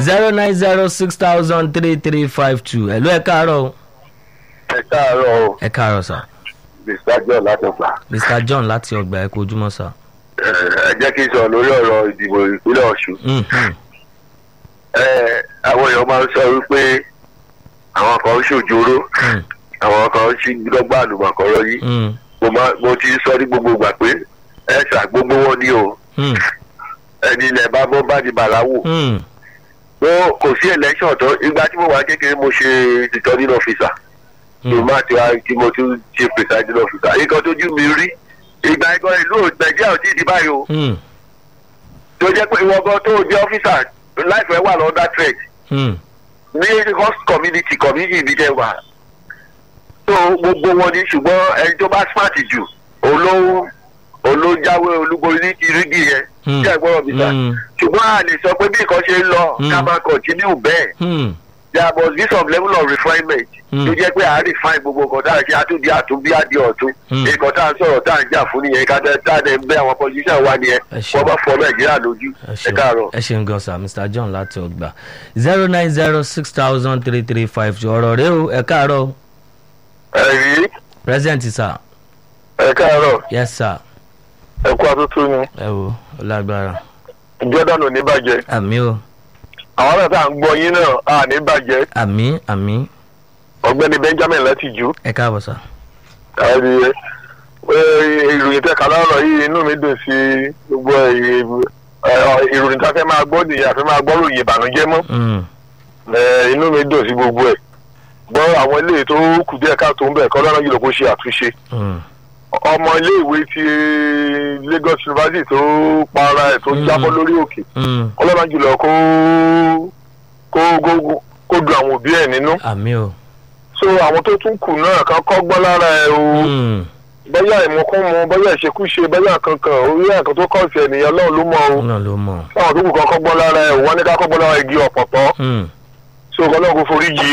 zero nine zero six thousand three three five two ẹ̀lú ẹ̀ káàárọ̀ o. ẹ káàárọ̀ o ẹ̀ káàárọ̀ sà mr john látọ̀pá mr john láti ọgbà ẹ̀kọ́ ojúmọ́ sà. ẹ jẹ́ kí n sọ lórí ọ̀rọ̀ ìdìbò ìpínlẹ̀ ọ̀ṣun Mm, mm, ẹ àwọn èèyàn máa ń sọ wípé àwọn kan ń ṣòjóró mm, àwọn kan ń ṣí lọ́gbà àlùmọ̀kọ́rọ́ yìí mm, mo máa mo ti sọ ní gbogbo ìgbà pé ẹ ṣà gbogbo wọn ní o mm, ẹni ilẹ̀ bá bọ́ bá di bàláwò mm, mo kò sí election tó ìgbà tí mo wà kékeré mo ṣe returning officer mo mm. máa ti wá tí mo tún ṣe presiding officer nǹkan tójú mi rí ìgbà ẹ̀gọ́ ìlú nàìjíríà ò tí ì di báyìí o Mm, tó jẹ́ pé ìwọ gan tó jẹ́ officer láìpẹ́ wà lọ́dà threat mm, ní host community community ibi tẹ́ wà tó gbogbo wọn ní ṣùgbọ́n ẹni tó bá smart jù olóhùn olójáwé olúborí ní ti rígì yẹn Mm. tí ẹ gbọ́dọ̀ bí sá Mm. ṣùgbọ́n a lè sọ pé bí nǹkan ṣe ń lọ Mm. ká máa continue bẹ́ẹ̀ mm, there must be some level of refinement Mm. tó jẹ́ pé à ń refine gbogbo nǹkan tá à ń ṣe àtúndí àtúnbí àdí ọ̀tún Mm. nǹkan tá à ń sọ̀rọ̀ tá à ń jà fún nìyẹn ká tẹ́ tá à ń bẹ́ àwọn politician wa nìyẹn Ẹ ṣeun. wọ́n bá fọ nàìjíríà lójú ẹ ẹ ṣeun káàárọ̀. ẹ ṣeun gan sa mr john láti ọgbà zero nine zero six thousand three three five two ọ̀rọ̀ rẹ o ẹ̀ káàárọ̀ o ẹ̀rí present sir ẹ káàárọ̀ yes sir ẹ kú àtúntò ni ẹ wo ó lágbára jordan ò ní bàjẹ́ àmì o àwọn náà tá à ń gbọ́ yín náà à ní bàjẹ́ àmì àmì ọ̀gbẹ́ni benjamin láti jù ẹ káàbọ̀ sà àìrí ìròyìn tẹ́ka lọ́rọ̀ yìí inú mi dùn sí gbogbo ìròyìn tá a fẹ́ máa gbọ́ nìyẹn àfẹ́ máa gbọ́ ròyìn ìbànújẹ́ mọ́ Mm, Eh, inú mi dùn sí gbogbo ẹ̀ gbọ́ àwọn eléyìí tó kù díẹ̀ káàtó ń bẹ̀ kọ́ lọ́nà yìí ló kó ṣe àtúnṣe mm, ọmọ iléèwé ti lagos university tó para ẹ̀ tó Mm. jábọ́ lórí òkè mm, ọlọ́run jùlọ kó kó kó kó du àwọn òbí ẹ̀ nínú àmì o so àwọn tó tún kù náà kan kọ́gbọ́n lára ẹ̀ o Mm, bóyá ìmúkúmu bóyá ìṣekúṣe bóyá kankan orí ẹ̀kan tó kọ̀ sí ènìyàn ọlọ́run ló mọ̀ o náà ló mọ̀ táwọn tó kù kan kọ́gbọ́n lára ẹ̀ wọ́n ní ká kọ́gbọ́n lára igi ọ̀pọ̀tọ́ Mm. so ọlọ́run kò forí jì í